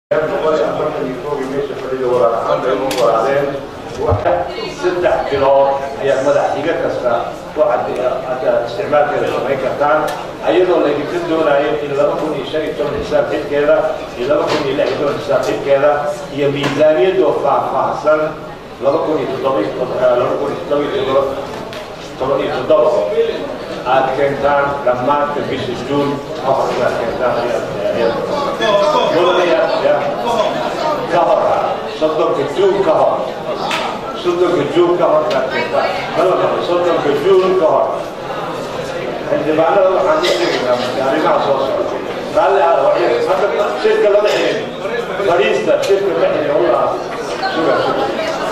saddex bilood ayaa madax xiga kasta waxaad isticmaalkeeda samayn kartaan ayadoo laydinka doonayo in laba kun iyo shan iyo toban xisaab xidkeeda iyo laba kun iyo lix iyo toban xisaab xidkeeda iyo miisaaniyadoo faahfaahsan laba kun iyo toddoba laba kun iyo toddoba iyo toddoba toban iyo toddoba aad keentaan dhammaanka bisha juun afarka aad keentaan ka hor soddonka juun ka hor soddonka juun ka hor aad keentaan soddonka juun ka hor xildhibaanada waxaan u sheegaynaa arrimaha soo socda raalli aada hadda shirka lama xilin fadhiista shirka ma xilin wallah suga suga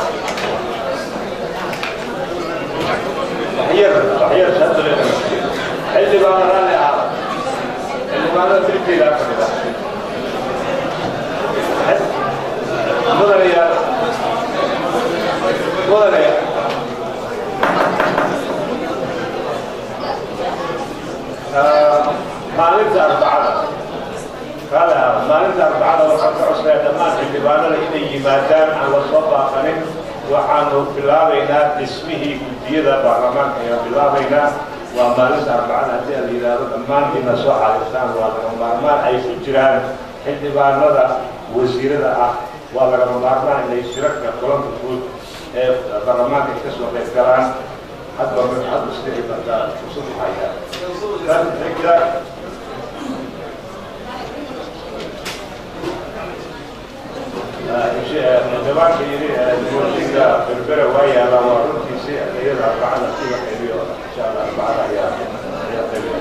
waxyar waxyar shahada leedahay xildhibaana raalli aada xildhibaanada tirkeeda fadhida mudanayaal mudanayaal maalinta arbacada raalli aada maalinta arbacada waxaan ka codsayaa dhammaan xildhibaanada inay yimaadaan aan la soo baaqanin waxaanu bilaabaynaa dhismihii guddiyada baarlamaanka ayaan bilaabaynaa waa maalinta arbacada haddii aan yidhaahdo dhammaantiina soo xariirtaan waa lagama maarmaan ay ku jiraan xildhibaanada wasiirada ah waa lagama maarmaan inay shirarka kulanka guud ee baarlamaanka ay ka soo qayb galaan hadba hadba sidii badaa fursad u hayaa tan xigta xildhibaanka yidhi mooshinka berbere waa yaalaa waa runtiisi iyada arbacada si la qaybiyo insha allah arbacada ayaa ayaa qaybiya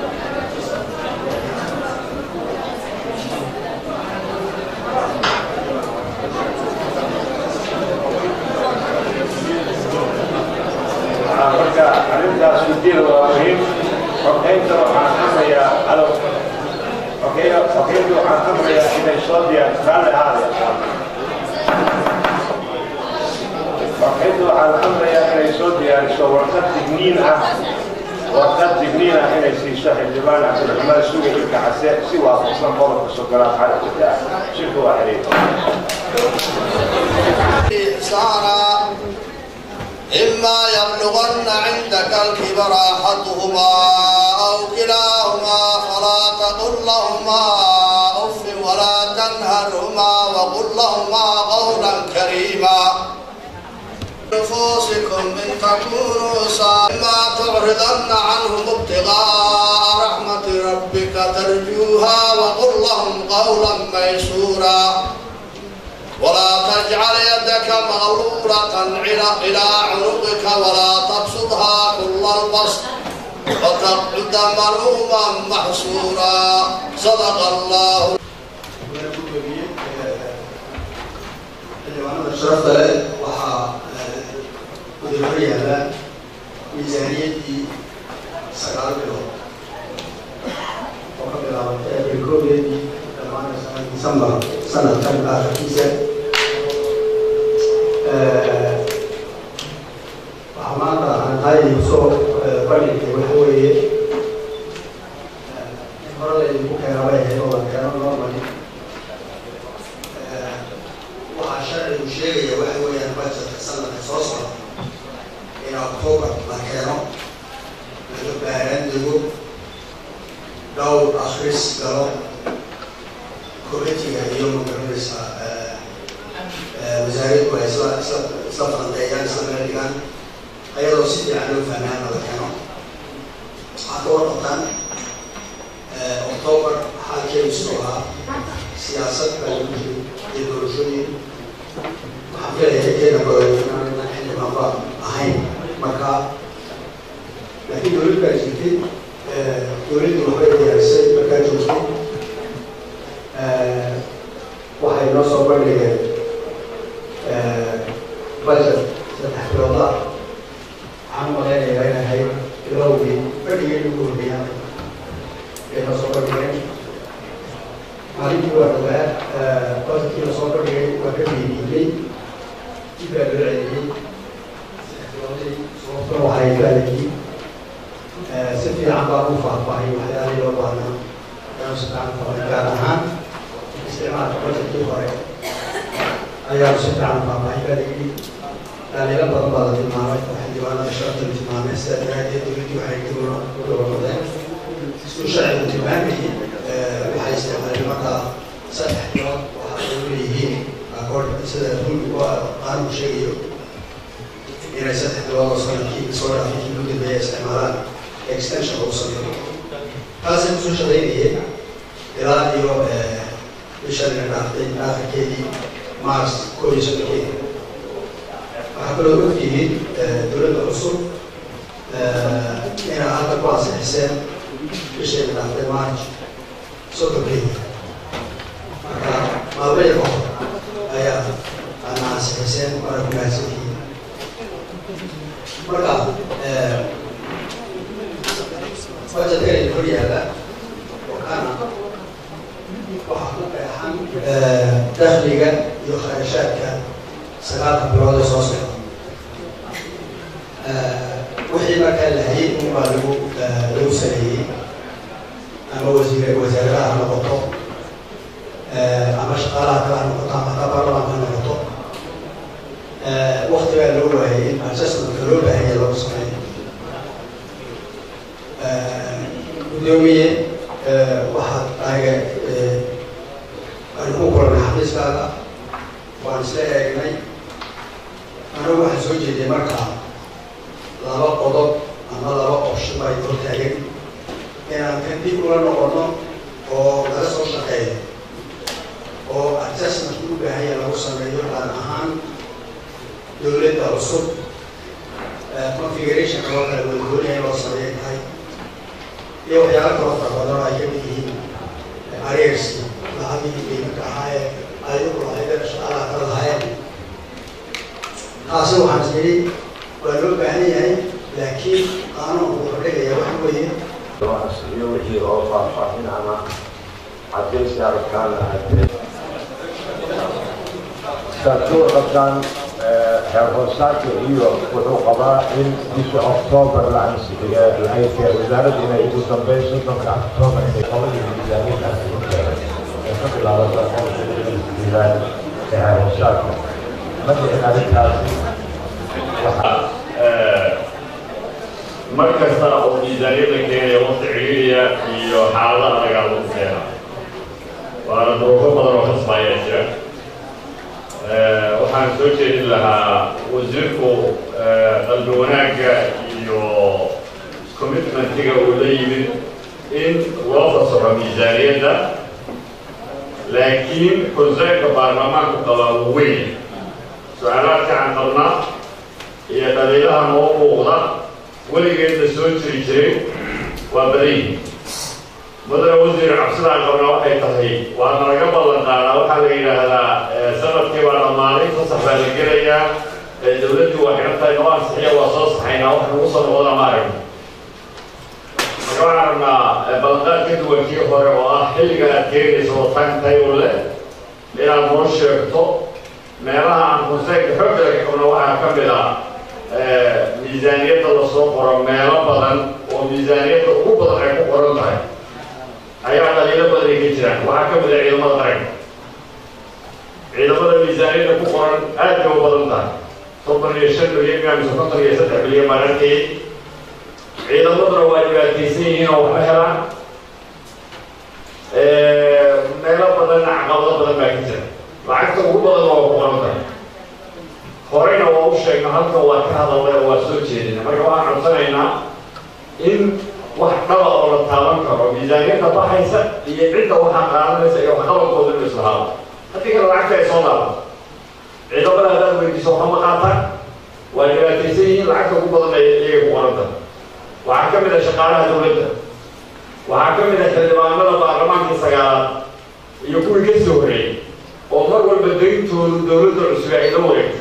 marka arrintaas guddiyada waa muhiim xogeynta waxaan amrayaa alo xogeynta waxaan amrayaa inay soo diyaar raalli ahaadaya markaynta waxaan amrayaa inay soo diyaariso warqad digniin ah warqad digniin ah inay siiso xildhibaan cabdiraxmaan suga ilka case si waafaqsan qodobka sogolaad xarajada shirka waa xiriir إما يبلغن عندك الكبر أحدهما أو كلاهما فلا تقل لهما أف ولا تنهرهما وقل لهما قولا كريما نفوسكم إن تكونوا صائما تعرضن عنهم ابتغاء رحمة ربك ترجوها وقل لهم قولا ميسورا ولا تجعل يدك مغلولة إلى عنقك ولا تبسطها كل البسط وتقعد ملوما محسورا صدق الله sharafta leh waxaa udurka yaala miisaaniyaddii sagaal bilood oo ka bilaabatay abril koodeedii dhammaanaysa disembar sanadkan aakhirkiisa waxaa maanta aan taayay kusoo bandhigtay waxa weeye hore laydinku keenaba ahayd oo la keeno normally waxaa sharcigu sheegaya waxa weeyaan budgetka sanadka soo socda in october la keeno laga baaraan dego dhowr akhris galo committiga iyo magaranaysa wasaaraddu ay isla isla isla falandeeyaan isla meel dhigaan ayadoo si fiican loo fahmaana la keeno waxaa ka warqabtaan october xaalkeedu sidoo ahaa siyaasad baa lagu jiray iyo doorashooyin waxaan filaya inteena badan xildhibaanba ahayn marka laakiin dowlad baa jirtay dowladdu waxbay diyaarisay markaa joogtay waxay noo soo bandhigeen budget saddex bilood ah waxaan malaynayaa inay ahayd bilowgii bandhigii ugu horreeyaan ay noo soo bandhigeen maalintii waa dhawaa budgetkii la soo bandhigay waa ka beeniyey dib baa loo celiyey sababtuna waxay baalayii si fiican baan u faahfaahay waxyaalihii loo baahnaa inuu si fiican fahay gaar ahaan maarka bajetkii hore ayaanu si fiican faahfaahin baa layidhi dhaliilo badan baa la tilmaamay oo xildhibaanada sharafta la tilmaamay sidaa daraadeed dowladdii waxay dowla u dhawamadeen isku sharcigu tilmaamayay waxay isticmaaleen markaa saddex bilood waxa ay u leeyihiin akoord sida rulku qaanugu sheegayo inay saddex bilood oo sanadkii soo dhaafay kii ugu dambeeya isticmaalaan extension lagu sameeyo taasay kusoo shaqaynayeen ilaa iyo bishan ina dhaaftay aakhirkeedii mars koo iyo soddonkeedii waxaa kaloo ogtihiin dowladda cusub inaa hadda ku ansixiseen bishayna dhaaftay march soddonkeedii marka maalmaya ka hor ayaa ana ansixiseen waana ku mahadsantihiin marka bajetkani hor yaalla oo kana waxaa ku qeexan dakhliga iyo kharashaadka sagaalka bilood ee soo socda wixii markaa la hayay unbaa lagu lagu saleeyey ama wasiir wasaaradaha ha noqoto ama shaqaalaha kale ha noqoto ama hataa baarlamaanka ha noqoto waktigaa loo waayay in assessmentka loo baahanya lagu sameeyo gudoomiye waxaad anaga aan ku kulanay xafiiskaaga waan isla eegnay anigu waxaan soo jeeday markaa laba qodob ama laba option baa hor taagan inaan kan dib ula noqono oo laga soo shaqeeyo oo assessmentka u baahanya lagu sameeyo gaar ahaan dowladda cusub configuration loo kala wadagoonaya in loo sameeya tahay iyo waxyaala kaloo fara badan oo ay kamid yihiin arreerski lacagihii qiimanka ahaayee ayagu lahaydeen shaqaalaha kala lahaayeen taasi waxaan is yidhi waa loo baahan yahay laakiin qaanuunku wuxuu dhigaya waxa weeye iyo wixii oo faahfaahin ama cadaysi aragtaana cadday saadkuwa qabtaan xeer hoosaadka iyo wuxuu qabaa in bisha oktoobar la ansixiyo ay tahay wasaaradda inay ugu dambeyn soddonka oktoobar inay qabadii miisaaniyad ee ka bilaabata xeer hoosaadka ma dhicin arrintaasi waxaa mar kasta oo miisaaniyadda keenaya waqti ciriiriya iyo xaaladaha dagaal lagu keena waana duruufo badan oo khasbaaya jira waxaan soo jeedin lahaa wasiirku qalbi wanaagga iyo commitmentiga uu la yimid in loo fasaxo miisaaniyadda laakiin konseynka baarlamaanku qabaa uu weyn su-aalaadka aan qabnaa iyo dhaliilaha noo muuqda weligeedna soo jiri jiray waa badayi mudane wasiir cabsidaan qabnaa waxay tahay waana laga ballan qaadaa waxaa la yidhaahdaa sanadkii baa dhammaaday fasax baa la gelayaa dowladdii waa xihan tahay noo ansixiya waa soo saxaynaa wax nagu soo noqda ma aragno marka waxaan rabnaa ballanqaad ka duwan kii hore oo ah xilliga aad keenayso wataan tayo leh inaad noo sheegto meelaha aan konseynka xoogga laga qabno waxaa ka mid ah miisaaniyadda lasoo qoro meelo badan oo miisaaniyadda ugu badan ay ku qoran tahay ayaa dhaliilo badan ay ka jiraan waxaa ka mid ah ciidamada qaranka ciidamada miisaaniyadda ku qoran aad bay u badan tahay soddon iyo shan milyan miya mise konton iyo saddex milyan mararkii ciidamaduna waa dhibaataysan yihiin oo waxba helaan meelo badan caqabado badan baa ka jira lacagta ugu badan waa ku qoran tahay horeyna waa u sheegna halkan waa ka hadalnay oo waa soo jeedina marka waxaan codsanaynaa in wax dhaba oo la taaban karo miisaaniyadda baxaysa iyo cidda waxaa qaadanaysa iyo waxqabadkooda inu islahaado haddii kale lacagta ay soo laaban ciidamada haddaad weydiiso waxa ma qaataan waa dhibaataysan yihiin lacagta ugu badan ay iyaga ku qoranta waxaa ka mid ah shaqaalaha dowladda waxaa ka mid ah xildhibaanada baarlamaankii sagaalaad iyo kuwii ka soo horeeyey oo mar walba dayntoodu dowladda cusub ay la wareegto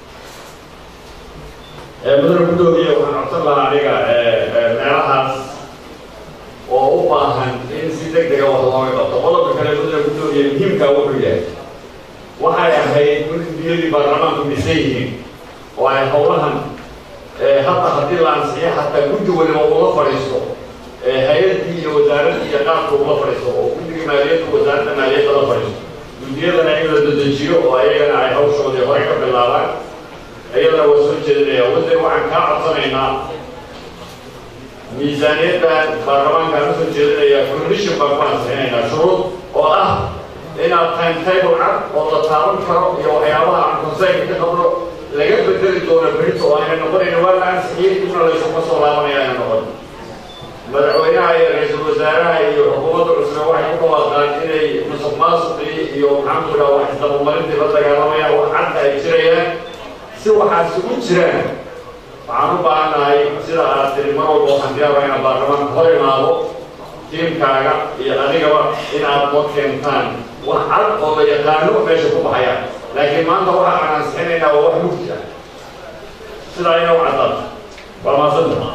mudane gudoomiye waxaan codsan lahaa aniga meelahaas oo u baahan in si deg dega wax looga qabto qodobka kale mudane gudoomiye muhiimkaa wuxuu yahay waxay ahayd gudiyadii baarlamaanku dhisan yihiin oo ay howlahan hadda haddii la ansixiyo hataa guddi waliba ula fadhiisto hay-addii iyo wasaaraddii iyo qaabka ula fadhiisto oo guddiga maaliyadda wasaaradda maaliyadda la fadhiisto guddiyadana in la dedejiyo oo ayagana ay hawshoodii hore ka bilaabaan iyadana waa soo jeedinaya waddan waxaan kaa codsanaynaa miisaaniyaddan baarlamaankaan usoo jeedinaya condition baan ku ansixinaynaa shuruud oo ah inaad timetable cad oo la taaban karo iyo waxyaabaha aan konseynka ka qabno laga bedeli doono berito oo ayna noqonayna waa la ansixiyey dibna laysuma soo laabanaya ayna noqon madaxweynaha iyo ra-iisul wasaaraha iyo xukuumadda cusube waxay ku dhawaaqaan inay musuq maasuqii iyo maxaan ku dhaha wax isdabamarintii la dagaalamayaan wax cadda ay jirayaan si waxaas ugu jiraan waxaan u baahannahay sida aad tiri mar walba waxaan diyaaraya inaan baarlamaanka hor imaado tiimkaaga iyo adigaba in aad noo keentaan wax cad oo la yaqaano meesha ku baxaya laakiin maanta waxa aan ansixinaynaa waa wax mugdi ah sidaa ina u caddaad waa maasanta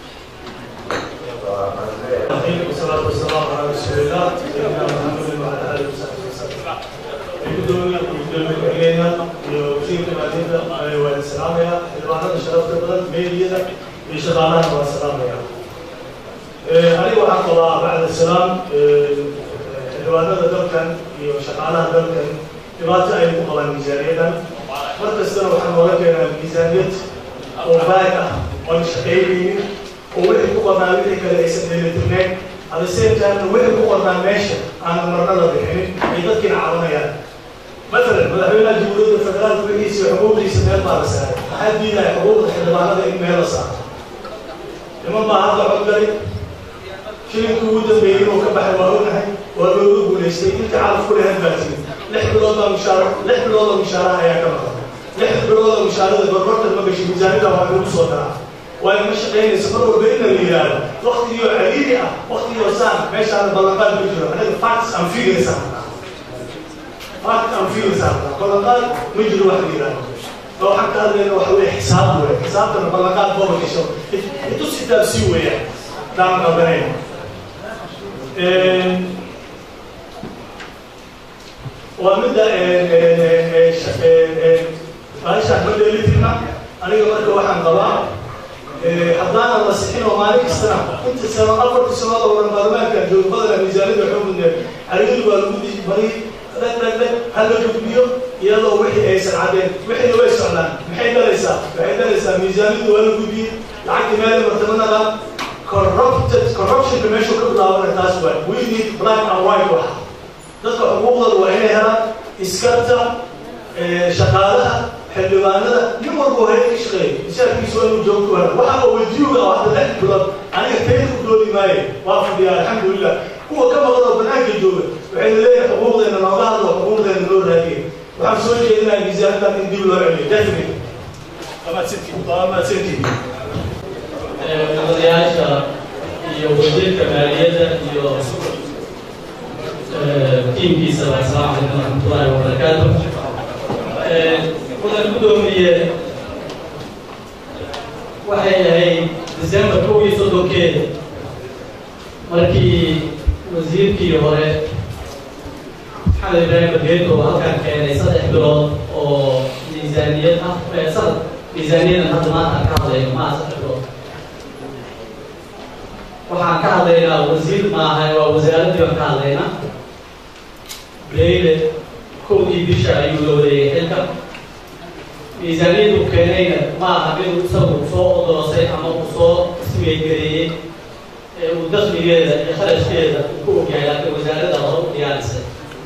والصلاة والسلام على رسول الله سيدنا محمد وعلى آله وصحبه وسلم. gudoomiya gudoomiye ku-xigeenka iyo wasiirka maadiyadda waa salaamaya xildhibaanada sharafta badan meediyada iyo shaqaalaha waa salaamaya aniga waxaan qabaa bacda salaam xildhibaanada dalkan iyo shaqaalaha dalkan dhibaato ay ku qabaan miisaaniyadan mar kastana waxaan nooga keenaa miisaaniyad oo baag ah oon shaqaynaynin oo wixii ku qornaa wixii kale aysan dheelitirnayn at the same time wixii ku qornaa meesha aanan marna la bixinin ay dadkiina caawinayaan مثلا مدحونا جمهورية الفدرال بقيسي وحقوق ليس ميل بارسال حد دينا حقوق الحلبانة إن ميل صار لما ما هذا عقلي شيء كودا بينه وكبح الوارونا والوضوء وليستي انت عارف كل هالباتين لحد بالوضع مشارع لحد بالوضع مشارع يا كمان لحد بالوضع مشارع بالربط ما بيش ميزانية وعلوم صوتها وانا مش قايل سفر بين الرجال وقت يو عليا وقت يو سام ماشي على بلغات بجرا انا فاكس ام فيجرز فاكت ام فيجرز بلغات مجرى واحد يرانا لو حتى هذا هو حوالي حساب ولا حساب انا بلغات بابا كيشو انتو ستة بسيوة يعني دام قبرين ومدة فايشة مدة اللي فينا أنا قبل واحد قبار حضانا المسيحين ومالك السنة كنت سنة أفضل سنة ولا برمان كان جو بدل ميزانية بحكم النبي عريض والمدي بريد لك لك لك هل لك بيو يلا وحي أيسر عدين وحي ويس علان محي دلسا محي دلسا ميزانية ولا بيو لعك مالي مرتبنا corrupted corruption ka meeshu ka bilaabana taas waay we need black and white wax dadka xuquuqdooda waa inay helaan iskarta shaqaalaha xildhibaanada nin walba waa hayad ka shaqeeya mishaarkiisu waa inuu joogto hela waxa oo wejiyuga ah hadda lix bilood aniga tayda ku doodi maayo waa fadhiyaa alxamdulilah kuwa ka maqan oo banaanka jooga waxayna leeyahay xuquuqdeena nooga hadlo xuquuqdeena loo raadiya waxaan soo jeedinaya miisaanadan in dib loo celiyo definitely waa mahadsantihiin odayaasha iyo wasiirka maaliyadda iyo tiimkiisa asalaamu calaykum waraxmatullaahi wabarakaatu mudan gudoomiye waxay ahayd december kow iyo soddonkeeda markii wasiirkii hore maxamed ibraahim bageeto halkan keenay saddex bilood oo miisaaniyad ah sad miisaaniyadan hadda maanta ka hadlayno maa saddex bilood waxaan ka hadlaynaa wasiir maaha waa wasaaraddii baan ka hadlaynaa beyle kowdii bisha ayuu la wareegay xilka miisaaniyaddu keenayna ma aha mid isagu soo odoosay ama uu soo ismeygareeyey ee uu dakligeeda iyo kharashkeeda uu ku ogyahay laakiin wasaaradda hore u diyaarisay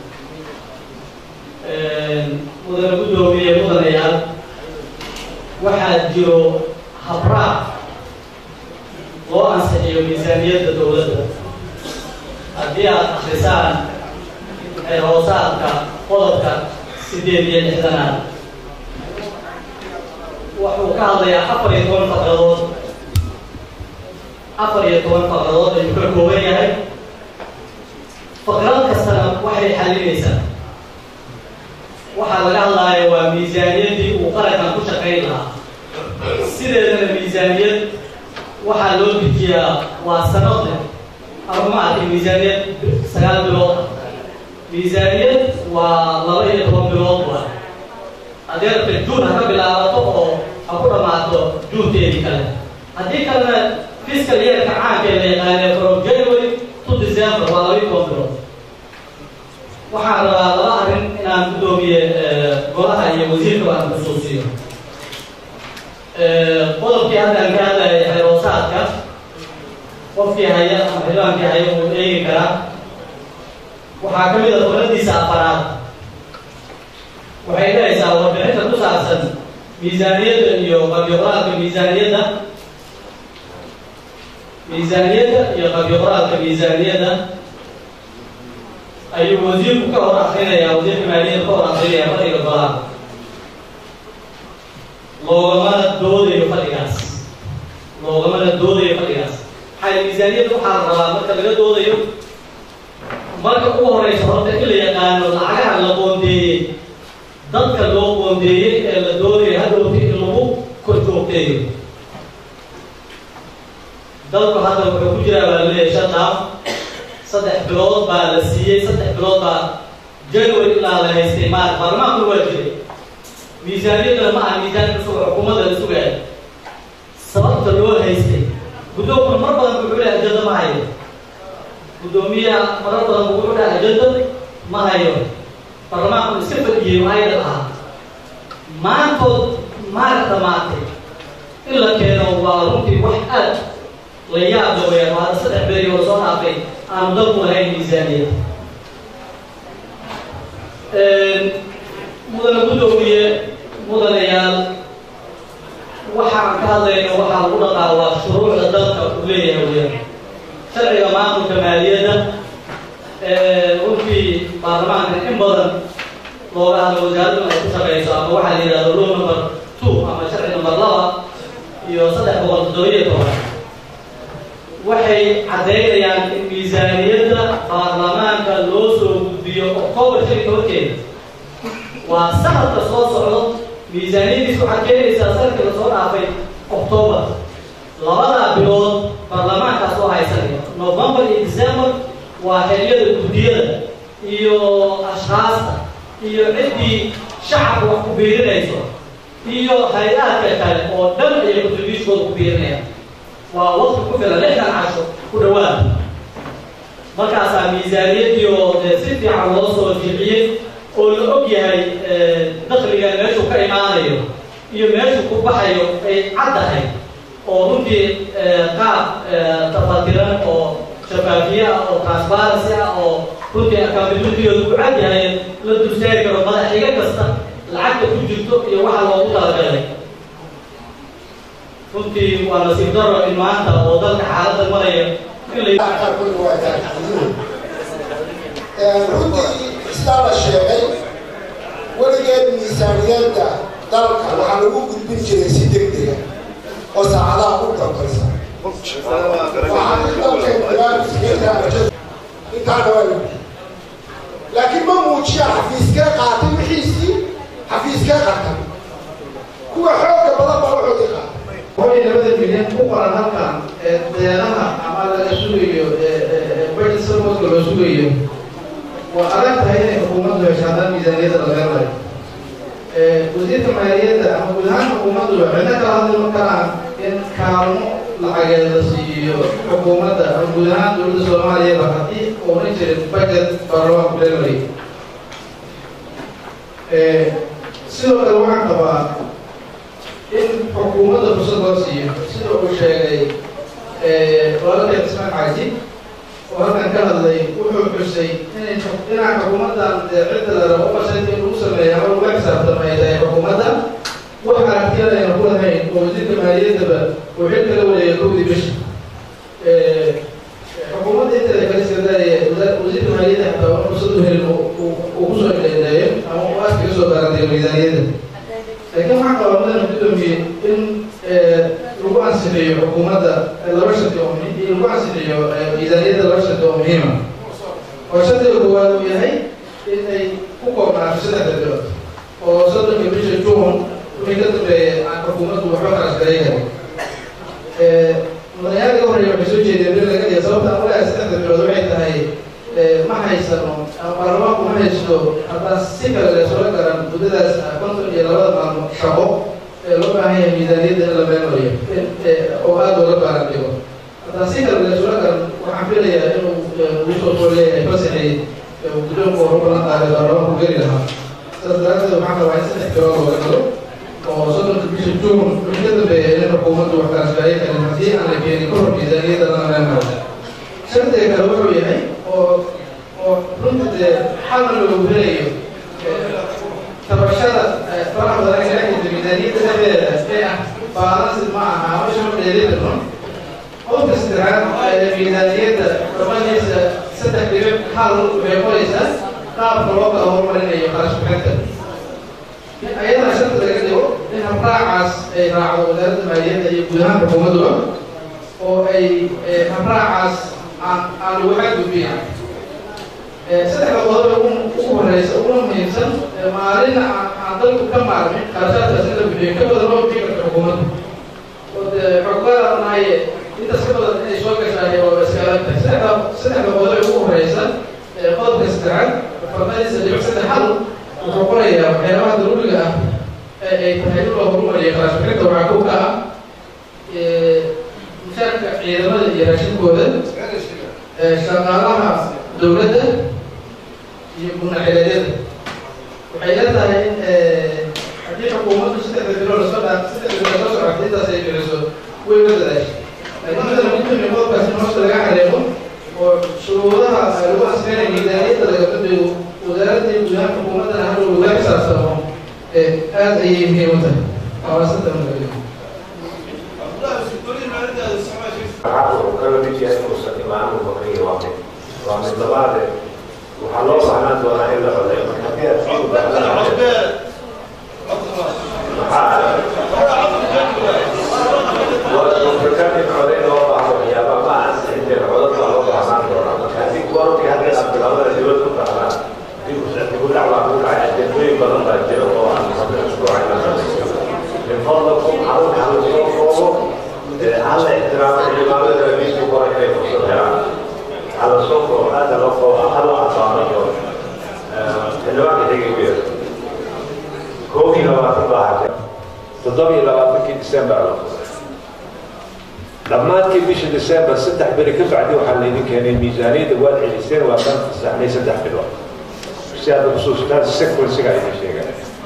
mudane guddoomiye mudanayaal waxaa jiro habraac loo ansixiyo miisaaniyadda dowladda haddii aad akrisaan hoosaadka qodobka sideed iyo lixdanaad wuxuu ka hadlayaa afar iyo toban faqradood afar iyo toban faqradood ayuu ka kooban yahay faqrad kastana waxay xalinaysaa waxaa laga hadlaaya waa miisaaniyaddii uu qarankan ku shaqayn lahaa sideedana miisaaniyad waxaa loo dejiyaa waa sanadle ama ma arkin miisaaniyad sagaal bilood ah miisaaniyad waa laba iyo toban bilood waa haddii rabta juun ha ka bilaabato oo ha ku dhammaato juunteedii kale haddii kalena fiscal yeerka caanka la yaqaanee from january to december waa laba iyo toban bilood waxaan rabaa laba arrin golaha iyo wasiirka waan xusuusiyo qodobkii haddaan ka hadlayay xeroosaadka qofkii haya ama xildhibaankii haya uu eegi karaa waxaa ka mid a qoladiisa afaraad waxay dhahaysaa warbixinta ku saabsan miisaaniyadda iyo qabyo-qoraalka miisaaniyadda miisaaniyadda iyo qabyo-qoraalka miisaaniyadda ayuu wasiirku ka hor akrinayaa wasiirka maaliyadda ka hor akrinaya fadhiga golaha loogamana doodayo fadhigaas loogamana doodayo fadhigaas maxaa miisaaniyadda waxaa la rabaa marka laga doodayo marka ugu horeysa horta in la yaqaano lacagaha la qoondeeyey dadka loo qoondeeyey ee la doodayo hadhowti in lagu kor joogteeyo dalku hadda wuxuu ku jiraa baa laleeyahay shan dhaaf saddex bilood baa la siiyey saddex bilood baa january ilaa la haystay maar baarlamaanku waa jiray miisaaniyaddana ma aha miisaan cusub oo xukuumadda la sugaayo sababta loo haystay guddoonkuna mar badan wuxuu lehay ajada ma hayo guddoomiyaha marar badan wuxuu dhahay ajada ma hayo baarlamaanku iska fadhiyey ayda ahaa maantood maarag dhamaatay in la keeno waa runtii wax aad la yaabda weyaan waa hadda saddex beri oo soo dhaafay aanu dalku lahayn miisaaniyad mudana guddoomiye mudanayaal waxaan ka hadlayno waxaa lagu dhaqaa waa shuruucda dalka uu leeyahay weyaan sharciga maamulka maaliyadda runtii baarlamaanka in badan looga hadlo wasaaraddu ay ku shaqeyso ama waxaa la yidhahdo law number two ama sharci number laba iyo saddex boqol toddobiyo toban waxay caddaynayaan in miisaaniyadda baarlamaanka loo soo gudbiyo octoobar shan iyo tobankeeda waa sanadka soo socdo miisaaniyadiis waxaad keenaysaa sanadkii lasoo dhaafay octoobar labadaa bilood baarlamaankaas oo haysanaya november iyo december waa xiliyada guddiyada iyo ashkaasta iyo ciddii shacabka wax ku biirinayso iyo hay-aadka kale oo dhan ayay contributionkooda ku biirinayaan waa waqti ku filan lixdan casho ku dhawaad markaasaa miisaaniyaddii oo dee si fiican loo soo jiciyey oo la og yahay dakliga meeshuu ka imaanayo iyo meeshuu ku baxayo ay caddahay oo runtii qaab tafatiran oo shafaafiye ah oo transparency ah oo runtii accountabilitygooda ku cad yahay la dulsaari karo madaxiga kasta lacagta ku jirto iyo waxa loogu talagalay runtii waa nasiib daro in maanta oo dalka xaaladda maraya in la runtii sidaa la sheegay weligeed miisaaniyadda dalka waxaa lagu gudbin jiray si degdega oo saacadaha u dambaysa intaana waa lagu laakiin ma muujiyaan xafiiskee qaatay wixiisii xafiiskee qartay kuwa xooga badan baa waxoodii qaatay waxay labada milyan ku qoran halkan deeqaha ama laga sugayo budget supportka loo sugayo waa adag tahay inay xukuumaddu hesho haddaan miisaaniyadda laga rayo wasiirka maaliyadda ama guud ahaan xukuumaddu cidna kala hadli ma karaan in kaalmo lacageed la siiyo xukuumadda ama guud ahaan dowladda soomaaliyaba haddii uunan jirin budget baarlamaanku leelay sidoo kale waxaan qabaa in xukuumadda fursad loo siiyo sida uu sheegay walaalkay cismaan xaaji oo halkan ka hadlay wuxuu xusay inay inaan xukuumaddan dee cidda la rabo qasad in lagu sameeyo ama laga xisaabtamo ay tahay xukuumadda wax aragtiyada ayna ku lahayn oo wasiirka maaliyaddaba uu xil kala wareegay kowdii bishi xukuumadda inteeda kale iskadaaya wasiirka maaliyadda xataa una fursad u helin uu kusoo indheeyo ama uu aad kaga soo baarantay miisaaniyadda laakiin waxaan qabaa mudana gudoomiye in lagu ansixiyo xukuumadda laba sharti oo lagu ansixiyo miisaaniyadda laba sharti oo muhiima oo shardiga koowaad uu yahay in ay ku koobnaato saddexda bilood oo soddonka bisha juun wixii ka dambeeya aan xukuumaddu waxba kala shaqeyn karin mudanayaal ka horreeya waxay soo jeedeen bil laga dhiga sababta aan uleeyahay saddexda bilood waxay tahay ma haysano ama baarlamaanku ma haysto haddaan si kale leesula garan muddadaas konton iyo labada maalmo shaqo ee loo baahan yahay miisaaniyadda in la meelmariyo oo aada looga baaran dhigo haddaan si kale leesula garan waxaan filayaa inuu ugu soo kor leeyahay fasaxii guddoonka horu balan qaaday baarlamaanku geli lahaa saas daraadeed waxaan rabaa in saddex bilood looga galo oo soddonka bisha juun wixii ka dambeeya in xukuumaddu wax kala shaqeeyo karin haddii aan la keenin ka hor miisaaniyadda lana leenaada shardiga kale wuxuu yahay oo oo runta dee xalna loogu helayo tabashada faraha badan ee ka jirta miisaaniyadda dhexdeeda ee ah baalansid ma aha ama shama dheelitirno qofka saddexaad miisaaniyadda dhammaanaysa saddex dhibic hal waxay qoraysaa qaabka loo kala horumarinayo qarash bixinta ayadana sharta laga dhigo in habraacaas ay raacdo wasaaradda maaliyadda iyo guud ahaan xukuumadduba oo ay habraacaas aan aan lagu xadgudbin saddexda qodob ugu ugu horeysa uguna muhiimsan maalinna aan aan dalku ka maarmin qarashaadkaas in la bixiyo ka badan loo bixi karta xukuumadda oo dee xogaada nahaye intaas ka badan inay soo gashaay oo iskala tahay saddexda saddexda qodob ugu horeysa qodobka saddexaad farmadiisa dhibic saddex hal wuxuu qorayaa waxyaabaha daruuriga ah ee ay tahay in loo horumariyo qarash bixinta waxaa kow ka ah mushaarka ciidamada iyo raashinkooda shaqaalaha dowladda iyo gurnacileedyada waxay la tahay in haddii xukuumaddu saddexda bilo lasoo dhaa saddexda bilo soo socota intaas ay bixiso way la dadaashay laakiin midana mid kamid qodobkaas in hoosta laga xareemo oo shuruudaha lagu asfeenay miisaaniyadda laga badbayo wasaaradda iyo guud ahaan xukuumaddana hadhow laga xisaabtamo aad ayay muhiim u tahay hawaasada magaaliya waxaa uu kala mid yahay uusan imaamu bakriga waa mid waa mid labaade waxaa loo baahnaan doonaa in la codeeyo marka haddii aad sii ubaahnaan waafrikaan in codeyn loo baahdo waxyaaba ma ansixinteen codad baa loo baahnaan doonaa marka haddii kuwarti haddii aad bilaabada dibad ku tahnaan dib ugu dhacbaa ku dhacay ajendooyin badan baa jira oo aan rabin usbuucayna min fadlakum xarun xarun soo koobo هل احترام الإمام النبي صلى الله عليه وسلم على صوت هذا لو هل أعطانا يوم الوقت هيك كبير كوفي لو أطلع تضمي لو أطلع ديسمبر لما تجي بيش ديسمبر ستة بري كيف عدي وحليني كان الميزانية دوال عيسين وكان في السحنية ستة بالوقت سيادة بخصوص كان السكر سيقا يشيغا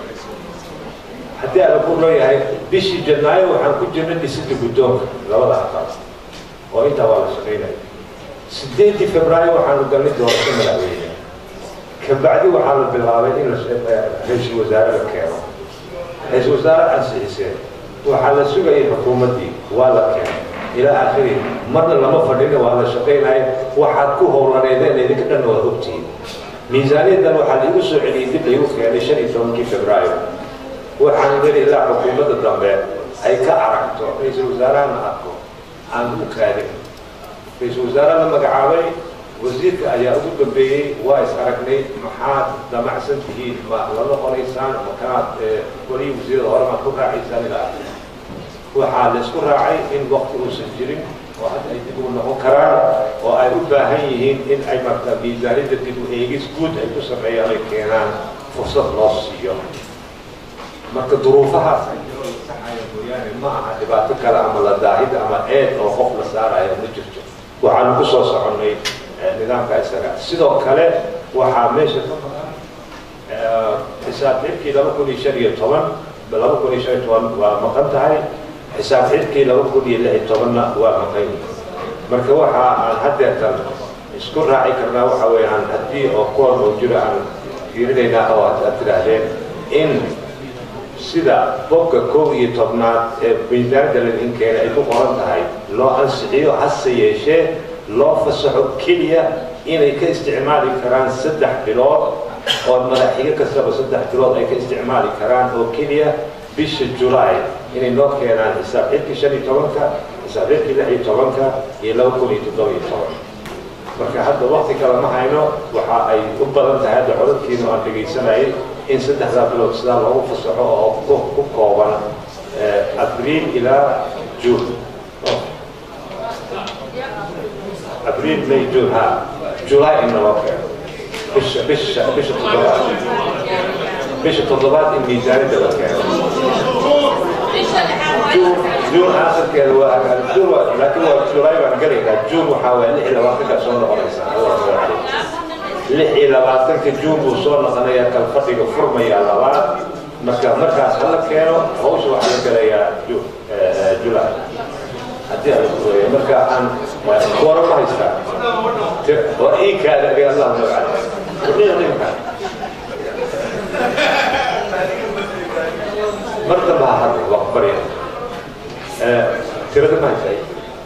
haddii aan ku leeyahay bishii janaayo waxaan ku jirnay dhisidda guddoonka labada aqal oo intaa waa la shaqaynaya sideedii febraayo waxaanu galnay doorasho madaxweyne kabacdi waxaa la bilaabay in ra-iisul wasaare la keeno ra-iisul wasaare ansixiseen waxaa la sugayay xukuumaddii waa la keenay ilaa aakhiri marna lama fadhina waa la shaqaynaya waxaad ku howlaneedeen idinka dhan waad ogtihiin miisaaniyaddan waxaa laigu soo celiyey dib laigu keenay shan iyo tobankii febraayo waxaan geli ilaa xukuumadda dambe ay ka aragto ra-iisul wasaarahana arko aan u kaadin ra-iisul wasaare la magacaabay wasiirka ayaa ugu dambeeyey waa is aragnay maxaad damacsan tihiin ma la noqonaysaan makaad weli wasiirada hore maad ku raacaysaan ilaa waxaa la isku raacay in wakti uusan jirin oo hadda ay dib ugu noqon karaan oo ay u baahan yihiin in ay marka miisaaniyadda dib u eegis guud ay ku sameeyaan ay keenaan fursad loo siiyo marka duruufahaas ay jiro saxaya mooyaane ma aha dhibaato kale ama la daahid ama eed oo qof la saaraya ma jirto waxaanu ku soo soconnay nidaamka isaga sidoo kale waxaa meesha ka maqan xisaab xidhkii laba kun iyo shan iyo toban laba kun iyo shan iyo toban waa maqan tahay xisaab xidhkii laba kun iyo lix iyo tobanna waa maqan marka waxa aan haddeertan isku raaci karnaa waxa weeyaan haddii oo kuwan oo jiro aan fiirinaynaa oo aad tidhaahdeen in sida bogga kow iyo tobnaad ee miisaanada ladin keena ay ku qoran tahay loo ansixiyo hase yeeshee loo fasaxo keliya inay ka isticmaali karaan saddex bilood oo madaxiga kastaba saddex bilood ay ka isticmaali karaan oo keliya bisha julaay inay noo keenaan xisaab xidkii shan iyo tobanka xisaab xidkii lix iyo tobanka iyo laba kun iyo toddoba iyo toban marka hadda wakti kale ma hayno waxa ay u badan tahay hadda codadkiinu aan dhegaysanayay in saddexdaa bilood sidaa loogu fasaxo oo ku kooban abriil ilaa juun abriil may juun ha julaay in naloo keeno bisha bisha bisha toddobaad bisha toddobaad in miisaanida la keeno juun aakhirkeeda waa juun waa laakiin waa julaay baan gelaynaa juun waxaa waa lix iyo labaatanka soo noqonaysaa lix iyo labaatanka juun buu soo noqonayaa kal fadhiga furmayaa labaad marka markaas hala keeno hawsha waxaa la gelayaa ju- eh, july haddii aan isku weeyo marka aan kuwara ma haystaa Ti- waa ii kaada aga allah magaca wadhiga ninka marka baa hadda waa barya Eh, tirada ma haystaa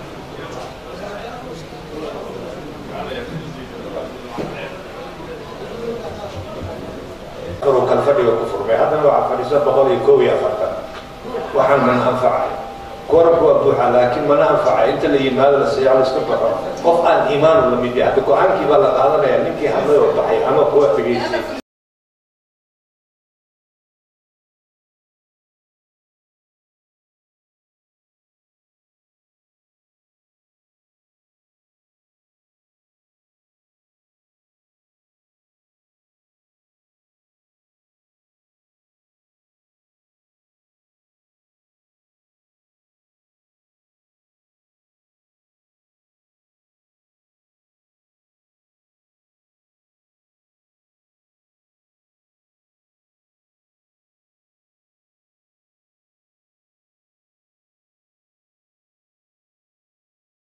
inuu kal fadhiga ku furmay haddana waxaa fadhiisa boqol iyo kow iyo afartan waxaan mana anfacay koranku waa buuxa laakiin mana anfacay inta la yimaado la seexo la iska baxo qof aan iimaanu la mid yahay hadda go-aankii baa la qaadanaya ninkii hadlay oo baxay ama kuwa tegeysay